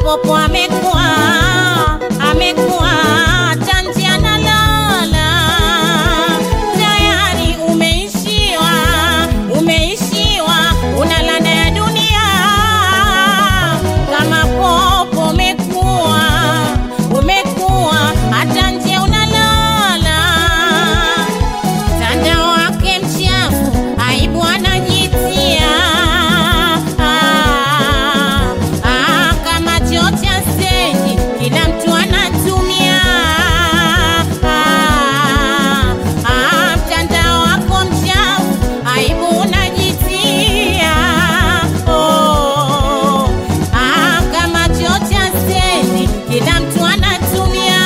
popo amekuwa amekuwa tanji analala tayari umeishiwa umeishiwa unalanda ya dunia kama popo umekuwa umekuwa hata nje unalala tanda wake mchafu aibu anajitia ah, ah, kama choo cha stendi kila mtu anatumia ah, ah, mtandao wako mchafu aibu unajitia oh, ah, kama choo cha stendi kila mtu anatumia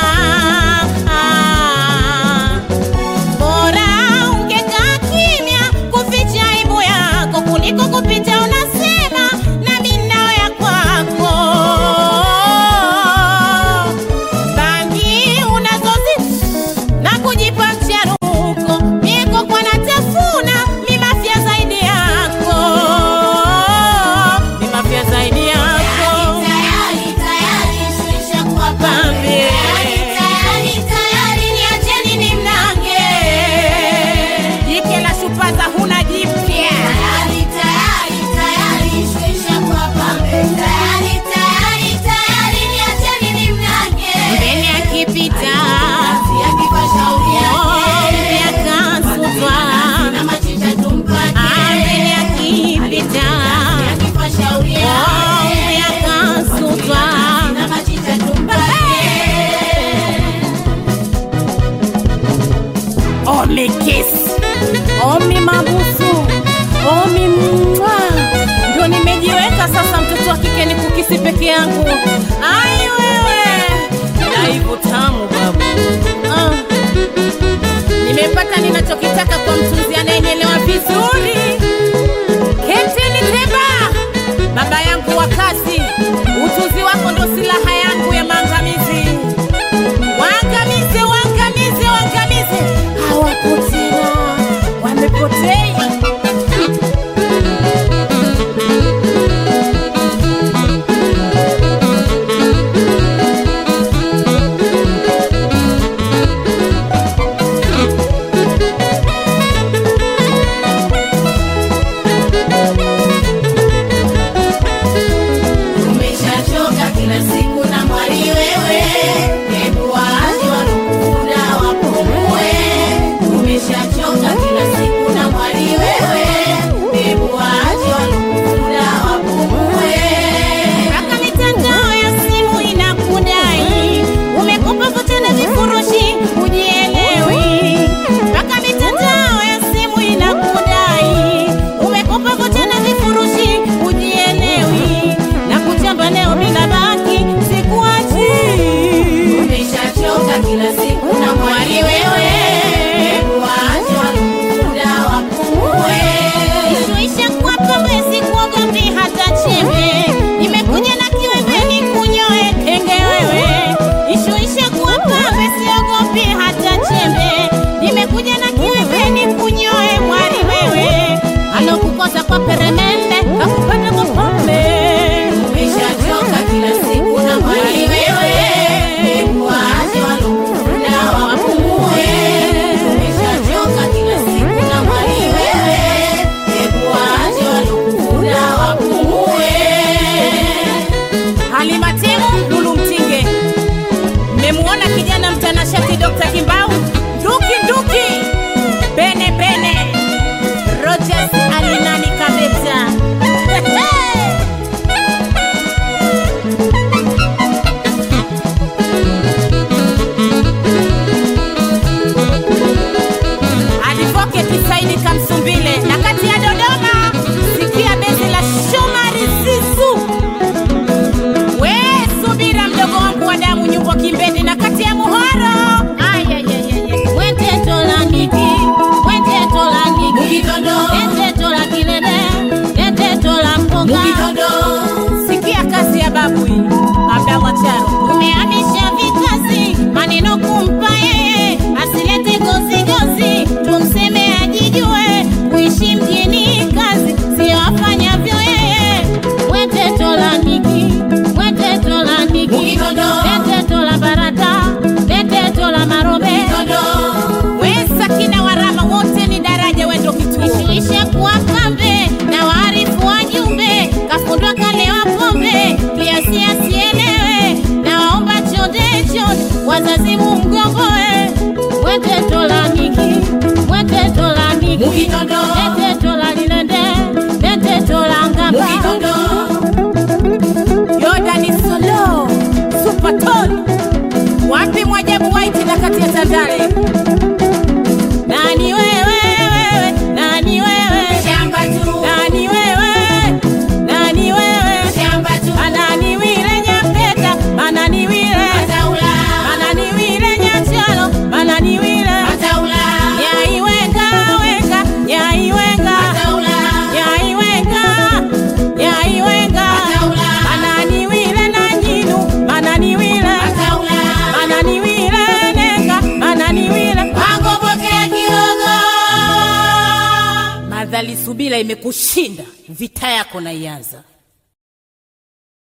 ah, Bora ungekaa kimya kuficha aibu yako kuliko kupita unasema na minao ya kwako. Bangi unazozi na kujipa mcharuko, mieko kwa natafuna mi mafya zaidi yako, mi mafya zaidi yako. Pambe. Jike la shupaza huna jipya mbele akipita ombe akasutwa mbele akipita ombe akasutwa Omi kiss Omi mabusu Omi mwa Ndio nimejiweka sasa mtoto wa kike ni kukisi peke yangu Ai wewe Aibu tamu babu ah. Nimepata ninachokitaka kwa mtunzi anayenyelewa vizuri Kenteni Teba Baba yangu wa kazi Utunzi wako ndo silaha yangu ya maangamizi Waangamize, waangamize, waangamize. Hawapo tena, wamepotea. Umeshachoka kila siku na mwali wewe, hebu waache walokufunda wapumue. Umeshachoka kila siku na mwali wewe, hebu waache walokufunda wapumue. Mpaka mitandao ya simu inakudai, umekopa vocha na vifurushi hujielewi. Mpaka mitandao ya simu inakudai, umekopa vocha na vifurushi hujielewi. Na kuchamba leo bila baki, sikuachi. Umeshachoka kila siku na mwali wewe, hebu waache walokufunda wapumue. Ishuisha kwa pombe sikuogopi hata chembe, nimekuja na kiwembe nikunyoe kenge wewe. Ishuisha kwa pombe siogopi hata chembe, nimekuja na kiwembe nikunyoe mwari wewe. Alokukosa kwa peremende kakupata kwa pombe. Umeshachoka kila siku na mwali wewe, hebu waache walokufunda wapumue. Umeshachoka kila siku na mwali wewe, hebu waache walokufunda wapumue. patoni wapi mwajabu waiti na kati ya tandale nani wewe wewe nani wewe shamba tu nani wewe nani wewe shamba tu manani wile nyapeta manani wile mataula manani wile nyachalo manani wile mataula nyai wenga wenga nyai wenga mataula nyai wenga nyai wenga mataula manani wile na nyinu manani wile mataula manani wile nenga manani wile wangopokea kidogo madhali subila imekushinda vita yako naianza